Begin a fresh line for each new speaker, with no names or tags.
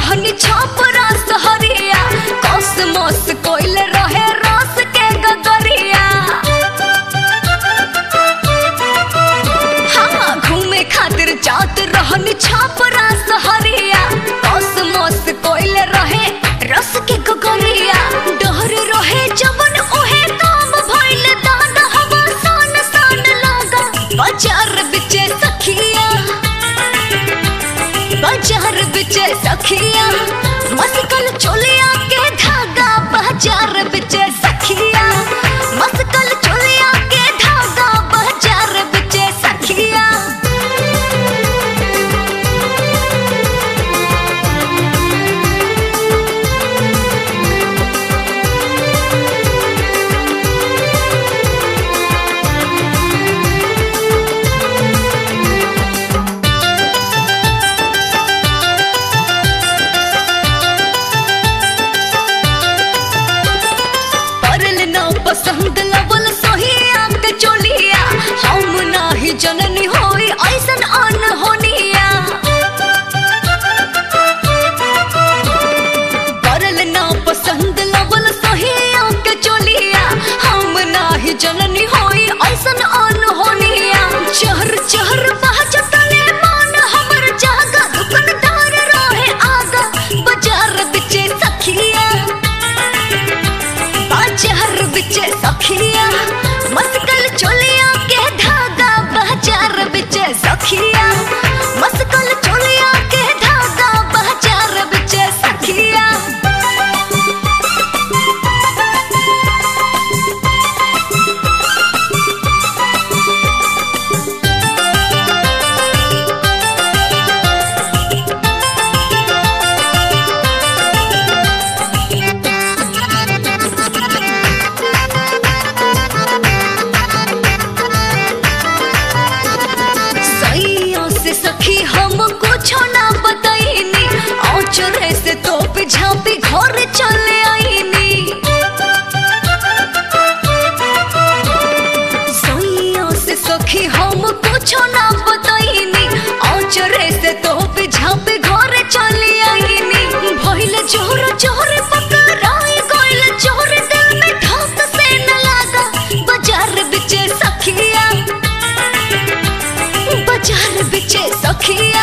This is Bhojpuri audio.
रहनी छाप रास हरिया कॉस्मोस कोइल रहे रस के गगरिया हाँ घूमे खातिर जात रहनी छाप रास हरिया कॉस्मोस कोइल रहे रस के गगरिया डर रहे जवन ओहे काम भइल दादा हवा सान सान लागा बाजार बिचे सखिया बाजार बिचे सखिया मस्कल चोलिया के धागा बाजार बिचे सखिया मस्कल चोलिया के धागा बाजार बिचे सखिया परल ना पसंद लवल सोहिया के चोलिया हम नाही जननी होई ऐसन अन होनिया परल ना पसंद लवल सोहिया के चोलिया हम नाही जननी होई ऐसन अन होनिया चहर चहर बाजतले मान हमर जागा दुकानदार रहे आगा बाजार बिचे सखिया बाजार बिचे सखिया मस्कल चोलिया के धागा बाजार बिचे सखिया मस्कल चोलिया के धागा बाजार बिचे सखिया सैया से सखी हम कुछ ना बताईनी औचरे से तोप झापी घर चले आईनी सैया से सखी हम कुछ ना बताईनी औचरे से तोप झापी घर चले आईनी भइल जोर जोर पकड़ाई गइल जोर दिल में धक से न लागा बाजार बिचे सखिया बाजार बिचे सखिया